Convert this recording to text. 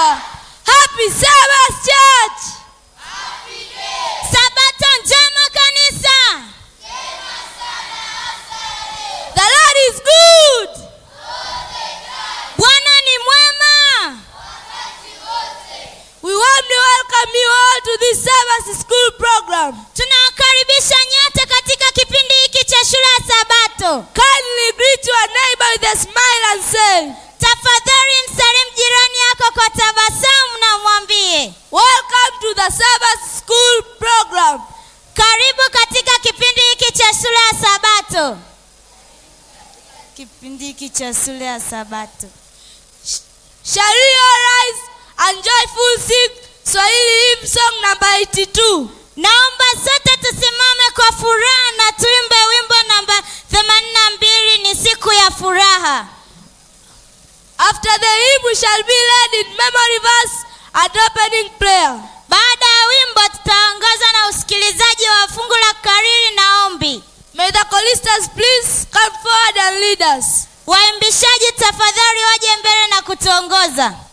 Happy Sabbath Church. Sabato njema kanisa. The Lord is good. Bwana ni mwema. We warmly welcome you all to this Sabbath school program. Tunawakaribisha nyote katika kipindi hiki cha shule ya Sabato. Kindly greet your neighbor with a smile and say, Tafadhali msalimu jirani yako kwa tabasamu na mwambie Welcome to the Sabbath school program. karibu katika kipindi hiki cha shule ya Sabato. Kipindi hiki cha shule ya Sabato. Shall we all rise and joyful sing Swahili hymn song number 82? Naomba sote tusimame kwa furaha na tuimbe wimbo namba 82 ni siku ya furaha. After the hymn, we shall be led in memory verse and opening prayer. Baada ya wimbo tutaongozwa na usikilizaji wa fungu la kariri na ombi. May the choristers please come forward and lead us. Waimbishaji tafadhali waje mbele na kutuongoza.